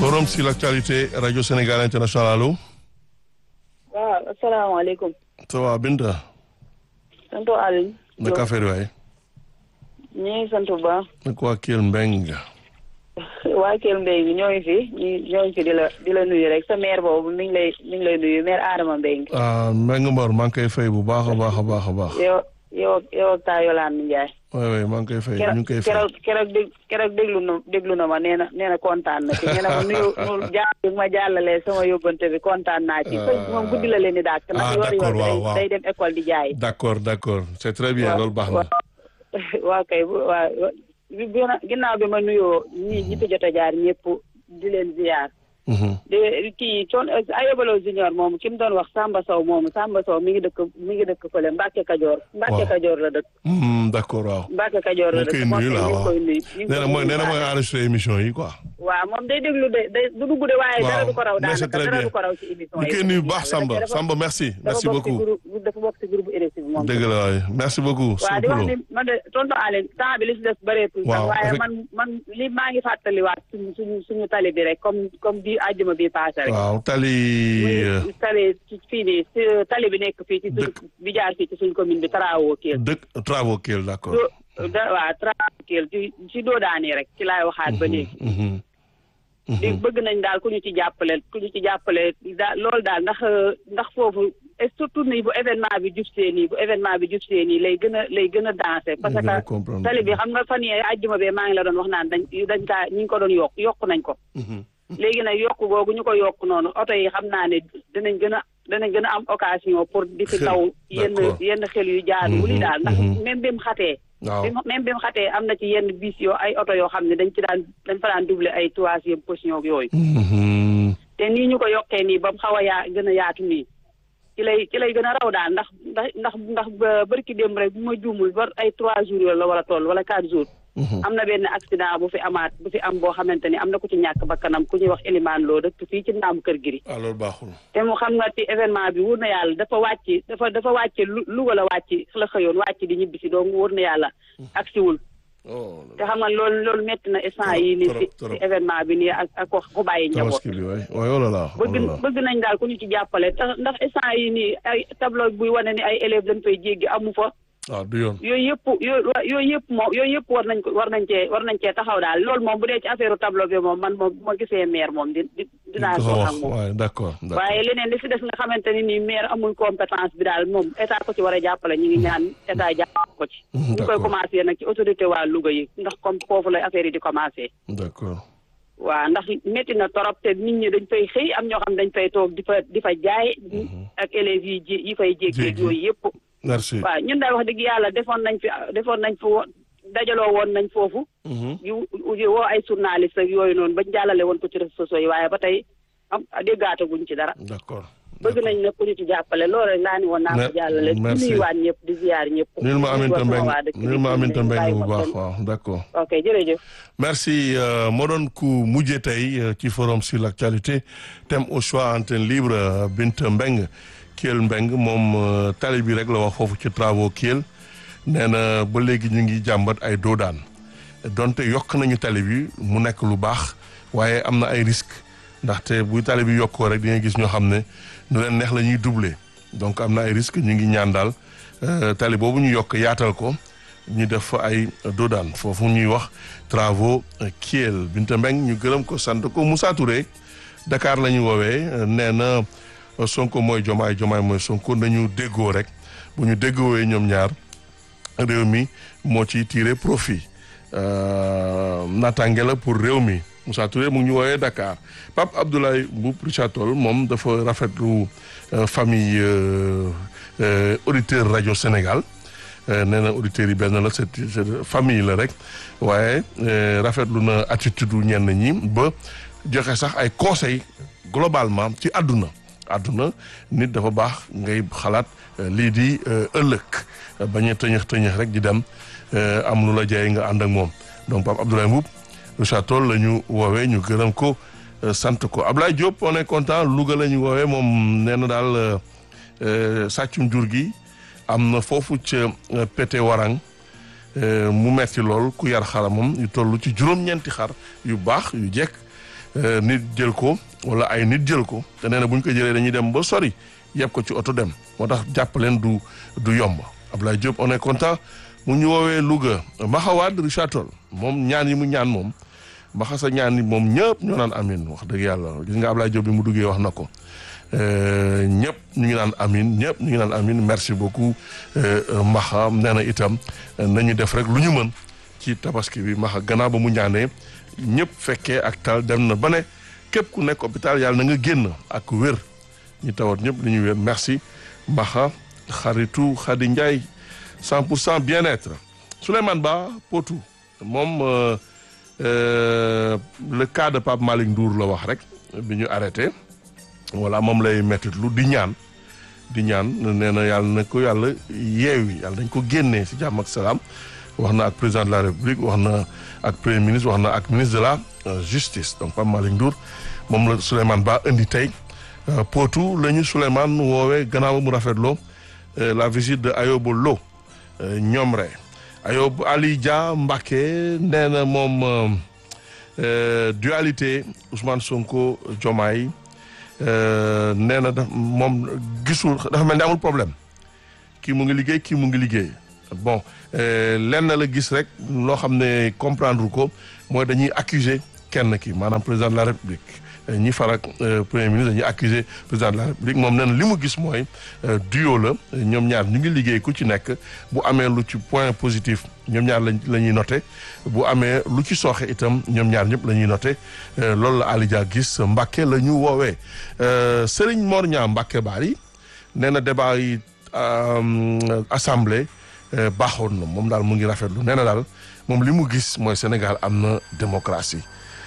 forum sur l'actualité radio Sénégal international allo. waaw asalaamaaleykum. ça va Binta. sant Aliou. naka affaire waay. ñu ngi sant bu baax. naka waa Kell Mbeng. waa Kell Mbeng ñoo ngi fi ñu ñoo ngi fi di la di la nuyu rek sa maire boobu mi ngi lay mi ngi lay nuyu maire Adama Mbeng. ah Mbeng Mbor maa ngi koy fay bu baax a baax a baax a baax. yow yow yow ak taa Yolande Ndiaye. waay waay maa ngi koy fay ñu ngi koy fay. keroog keroog dég keroog déglu na déglu na ma nee na nee na kontaan na ci nee na ma nuyu nu jaar bi ma jàllalee sama yóbbante bi kontaan naa ci. moom guddi la leen di dàkk. ah ndax yor d'accord waaw yor waaw day dem école di jaay. d'accord d'accord c'est très bien loolu baax na. waaw kay waaw bi ginnaaw bi ma nuyoo ñi ñi fi jot a jaar ñëpp di leen ziar. de kii coon ayobalo junior moomu ki mu doon wax Samba Sow moomu Samba Sow mi ngi dëkk mi ngi dëkk fële Mbacke Kajoor. Mbacke Kajoor la dëkk. d'accord waaw. Mbacke Kajoor la dëkk ñu koy nuyu la waaw koy nuyu. nee na mooy nee na mooy enregistré émission yi quoi. waaw moom day déglu de day du dugg de waaye dara du ko raw mais c'est daanaka très dara bien. du ko raw ci émission ñu yi. koy nuyu bu baax Samba Samba merci merci dafa bokk ci beaucoup. groupe dafa bokk ci groupe RSI bi moom. dëgg la waay merci beaucoup. waaw di wax ni man de tonton Aline temps bi li si des bëreetul sax Waaw, waaye effect- man man li maa ngi fàttaliwaat suñu suñu suñu tali bi rek comme comme bi àjjuma bi passé rek waaw tali. euh, muy tali ci fii nii si tali bi nekk fii ci suñ Dëkk. bi jaar fii ci suñ commune bi Tarawo Kell dëkk travaux Kell d'accord. do da waaw Tarawo Kell ci ci doodaani rek ci laay waxaat ba léegi Mhm. di bëgg nañ daal ku ñu ci jàppale ku ñu ci jàppale daal loolu daal ndax ndax foofu et surtout nii bu événement bi jub see nii bu événement bi jub see nii lay gën a lay gën a dansé parce gën a que comprendre. tali bi xam nga fan yee àjjuma bee maa ngi la doon wax naan dañ dañ kaa ñi ngi ko doon yokk yokk nañ ko Mhm. léegi nag yokk googu ñu ko yokk noonu oto yi xam naa ne dinañ gën a dinañ gën a am occasion pour di fi Xel, taw yenn d'accord. yenn xel yu jaadu wuli Mhm, daal ndax mhm. même bi mu xatee waaw bi mu- même bi mu xatee am na ci yenn bis yoo ay oto yoo xam ne dañ ci daan dañ fa daan doubler ay troisième position ak yooyu Mhm. te nii ñu ko yokkee nii ba mu xaw a yaa gën a yaatu nii ci lay ci lay gën a raw daal ndax ndax ndax ndax ba barki démb rek bu ma juumul ba ay trois jours yooyu la war a toll wala quatre jours Mhm. am na benn accident bu fi amaat bu fi am boo xamante ni am na ku ci ñàkk bakkanam ku ñuy wax Elimane Lo dëkk fii ci ndaam kër giri ah loolu baaxul. te mu xam nga ci événement bi wóor na yàlla dafa wàcc dafa dafa wàcce lu Louga la wàcc la xëyoon wàcc di ñibbisi donc wóor na yàlla agsiwul oh te xam nga loolu loolu métti na instant yi nii trop, ci trop. ci événement bi nii ak ak ko ku bàyyi njaboot tabaski bi waay waay oh là là oh bëgg là là. bëgg nañ daal ku ñu ci jàppale tax ndax instant yi nii ay tableau buy wane ni ay élèves dañ fay jéggi amu fa ah du yoon. yooyu yëpp yooyu yooyu yëpp moom yooyu yëpp war nañ ko war nañ cee war nañ cee taxaw daal loolu moom bu dee ci affaire tableau bi moom man moom bu ma gisee maire moom di di dinaa ko ko wax ak moom waaye d'accord d'accord. waaye leneen li fi des nga xamante ni nii maire amul compétence bi daal moom état ko ci war a jàppale ñu ngi ñaan état jàppale ko ci Mhm, ñu koy d'accord. commencé nag ci autorité waa Louga yi ndax comme foofu lay affaire yi di commencé d'accord. waaw ndax métti na torop te nit ñi dañ fay xëy am ñoo xam dañ fay toog di fa di fa jaay ak élèves yi ji yi fay jéggeeg Jéggi. yooyu yëpp merci. waaw ñun daal wax dëgg yàlla defoon nañ fi defoon nañ fi wo- dajaloo woon nañ foofu Mhm. yu yu woo ay journaliste ak yooyu noonu bañ jàllale woon ko ci réseaux sociaux yi waaye ba tey am déggaataguñ ci dara d'accord. bëgg nañ nag ku ñu ci jàppale loolu rek laa ni woon naa ko Me- jàllale di merci. nuyuwaat ñëpp di ziar ñëpp nul ma aminta Di mbeng waa dëkk bi nul ma aminta mbeng bàyyi bu ma baax kenn. waaw d'accord. ok jërëjëf merci euh, moo doon ku mujjee tey euh, ci forum sur l'actualité thème au choix antenne libre euh, Binta Mbeng Kell Mbeng moom euh, tali bi rek la wax foofu ci travaux Kell nee na ba léegi ñu ngi jàmbat ay doodaan donte yokk nañu tali bi mu nekk lu baax waaye am na ay risques ndaxte buy tali bi yokkoo rek di nga gis ñoo xam ne nu leen neex la ñuy doubler donc am na ay risques ñu ngi ñaan daal euh, tali boobu ñu yokk yaatal ko ñu def fa ay doodaan foofu ñuy wax travaux Kell Binta Mbeng ñu gërëm ko sant ko Moussa Touré Dakar la ñu woowee euh, nee na euh, Sonko mooy Jomaay Jomaay mooy Sonko nañu déggoo rek bu ñu déggoowee ñoom ñaar réew mi moo ciy tiré profit euh, naataange la pour réew mi Moussa Touré mu ngi ñu woowee Dakar Pape Abdoulaye Mboup Richard Toll moom dafa rafetlu euh, famille euh, euh, auditeur rajo Sénégal Euh, nee na auditeurs yi benn la c'est c'est famille la rek waaye euh, rafetlu na attitude u ñenn ñi ba joxe sax ay conseils globalement ci àdduna àdduna nit dafa baax ngay xalaat euh, lii di euh, ëllëg euh, bañ a tëñëx tëñëx rek di dem euh, am lu la jaay nga ànd ak moom donc Pape Abdoulaye Mboup Richard Toll la ñu woowee ñu gërëm ko euh, sant ko Ablaye Diop on est content Louga la ñu woowee moom nee na daal euh, euh, sàccum jur gi am na foofu ca pété warang mu metti lool ku yar xaramam yu toll ci juróom-ñeenti xar yu baax yu jekk nit jël ko wala ay nit jël ko te nee na bu ñu ko jëlee dañuy dem ba sori yeb ko ci oto dem moo tax jàpp leen du du yomb Ablaye Diop on est content mu ñu woowee Louga Maxawaad Richard Toll moom ñaan yi mu ñaan moom maxa sa ñaan yi moom ñëpp ñoo naan amin wax dëgg yàlla gis nga Ablaye Diop bi mu duggee wax na ko ñëpp ñu ngi naan amin ñëpp ñu ngi naan amin merci beaucoup maxa nee na itam nañu def rek lu ñu mën ci tabaski bi maxa gannaaw ba mu ñaanee ñëpp fekkee ak tal dem na ba ne képp ku nekk hôpital yàlla na nga génn ak wér ñu tawat ñëpp li ñu wér merci maxa xaritu Khady Ndiaye 100 pour cent bien-être Souleymane Ba Potou moom le cas de Pape Malick Ndour la wax rek bi ñu arrêté voilà moom lay mettit lu di ñaan di ñaan nee na yàlla na ko yàlla yeewi yàlla dañ ko génnee si jàmm ak salaam wax na ak président de la république wax na ak premier ministre wax na ak ministre de la justice donc Pape Malick Ndour moom la Souleymane Ba indi tey Potou la ñu Souleymane woowee gannaaw mu rafetloo la visite de Ayoba Lo ñoom rek Ayob Ali Dia Mbacké nee na moom dualité Ousmane Sonko Diomaye nee na daf moom gisul dafa mel ni amul problème kii mu ngi liggéey kii mu ngi liggéey bon lenn la gis rek loo xam ne comprendre ko mooy dañuy accuser kenn ki maanaam président de la république ñi farak premier ministre dañuy accuser président de la république moom nee na li mu gis mooy duo la ñoom ñaar ñu ngi liggéey ku ci nekk bu amee lu ci point positif ñoom ñaar lañ la ñuy noté bu amee lu ci sooxe itam ñoom ñaar ñëpp la ñuy noté loolu la Ali Dia gis Mbàkke la ñu woowee Serigne Mor Niang Mbàkke Bari nee na débat yi assemblée baaxoon na moom daal mu ngi rafetlu nee na daal moom li mu gis mooy Sénégal am na démocratie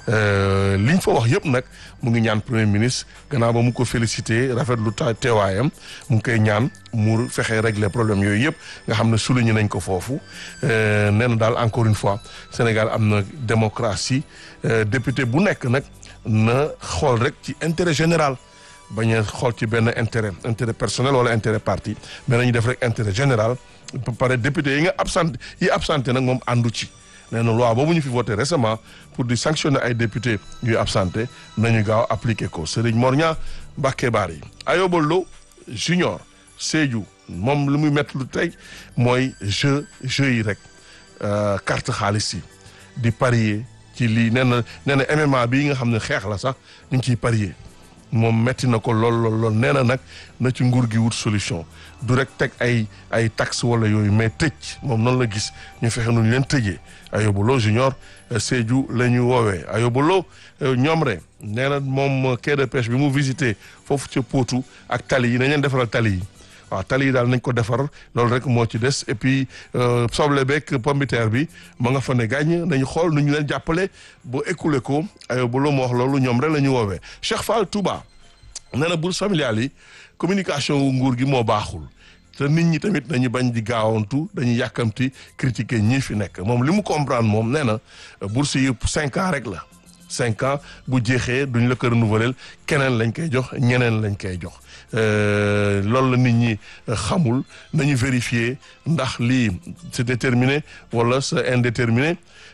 liñ fa wax yëpp nag mu ngi ñaan premier ministre gannaaw ba mu ko félicité rafetlu ta teewaayam mu ngi koy ñaan mu fexe régler problème yooyu yëpp nga xam ne souligné nañ ko foofu nee na daal encore une fois Sénégal am na démocratie député bu nekk nag na xool rek ci intérêt général bañ a xool ci benn intérêt intérêt personnel wala intérêt parti mais nañu def rek intérêt général ba pare député yi nga absenté yi absenté nag moom àndu ci nee na loi boobu ñu fi voté récemment pour di sanctionner ay député yuy absenté nañu gaaw appliqué ko Serigne Mor Niang Mbacké Bari Ayoba Lo junior Sédhiou moom lu muy métti lu tey mooy jeu jeu yi rek carte xaalis yi di parier ci lii nee na nee na MMA bii nga xam ne xeex la sax ñu ngi ciy parier moom metti na ko lool lool lool nee na nag na ci nguur gi wut solution du rek teg ay ay taxe wala yooyu mais tëj moom noonu la gis ñu fexe nu ñu leen tëjee Ayoba Lo junior Sédhiou la ñu woowee Ayoba Lo ñoom rek nee na moom quai de pêche bi mu visité foofu ca Potou ak tali yi nañ leen defaral tali yi waaw tali yi daal nañ ko defar loolu rek moo ci des et puis soble beeg pombiteer bi ma nga fa ne gàññ nañu xool nu ñu leen jàppale ba écoulé ko Ayoba Lo moo wax loolu ñoom rek la ñu woowee Cheikh Fall Touba nee na bourse familiale yi communication wu nguur gi moo baaxul te nit ñi tamit dañu bañ di gaawantu dañuy yàkkamti critiquer ñii fi nekk moom li mu comprendre moom nee na bourse yi cinq ans rek la cinq ans bu jeexee duñ la ko renouveler keneen lañ koy jox ñeneen lañ koy jox loolu la nit ñi xamul nañu vérifier ndax lii c'est déterminé wala c'est indéterminé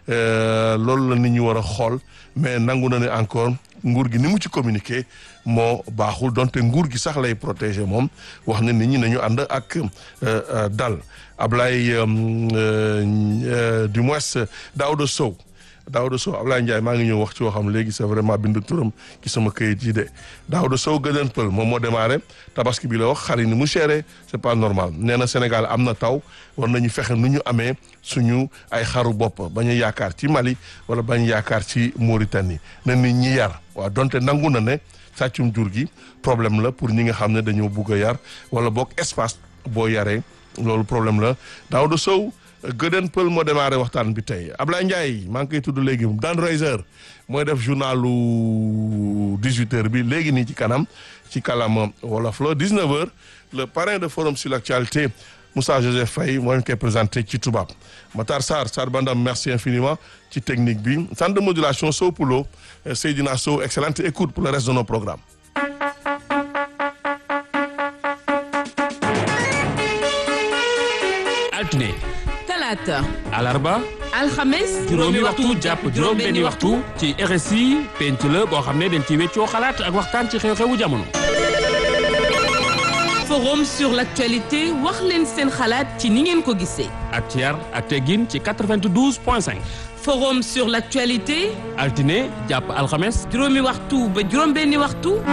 loolu la nit ñi war a xool mais nangu na ne encore nguur gi ni mu ci communiquer moo baaxul donte nguur gi sax lay protéger moom wax na nit ñi nañu ànd ak dal Ablaye du moins Daouda Sow Daouda Sow Ablaye Ndiaye maa ngi ñëw wax ci woo xam léegi c'est vraiment bindu turam ci sama këyit yi de Daouda Sow gëdën pël moom moo démarré tabaski bi la wax xar yi ni mu chéré c'est pas normal nee na Sénégal am na taw war nañu fexe nu ñu amee suñu ay xaru bopp bañ a yaakaar ci Mali wala bañ yaakaar ci Mauritanie na nit ñi yar waaw donte nangu na ne sàccum jur gi problème la pour ñi nga xam ne dañoo bugg a yar wala boog espace boo yaree loolu problème la Daouda Sow gëdën pël moo démarré waxtaan bi tey Ablaye Ndiaye maa ngi koy tudd léegi Dan Reiser mooy def journalu 18h bi léegi nii ci kanam ci kalama wolof la 19h le parrain de forum sur l'actualité Moussa Joseph Faye moo leen koy présenté ci tubaab Matar Sarr Sarr Bandam merci infiniment ci technique bi centre de modulation Sow Poulo Seydina Sow excellente écoute pour le reste de nos programmes. altine talaata alarba alxames juróomi waxtu jàpp juróom benni waxtu ci RSI penc la boo xam ne dañ ci weccoo xalaat ak waxtaan ci xew-xewu jamono forum sur l'actualité wax leen seen xalaat ci ni ngeen ko gisee ak ci yar ak teggin ci 92 point 5 forum sur l'actualité altine jàpp alxames juróomi waxtu ba juróom benni waxtu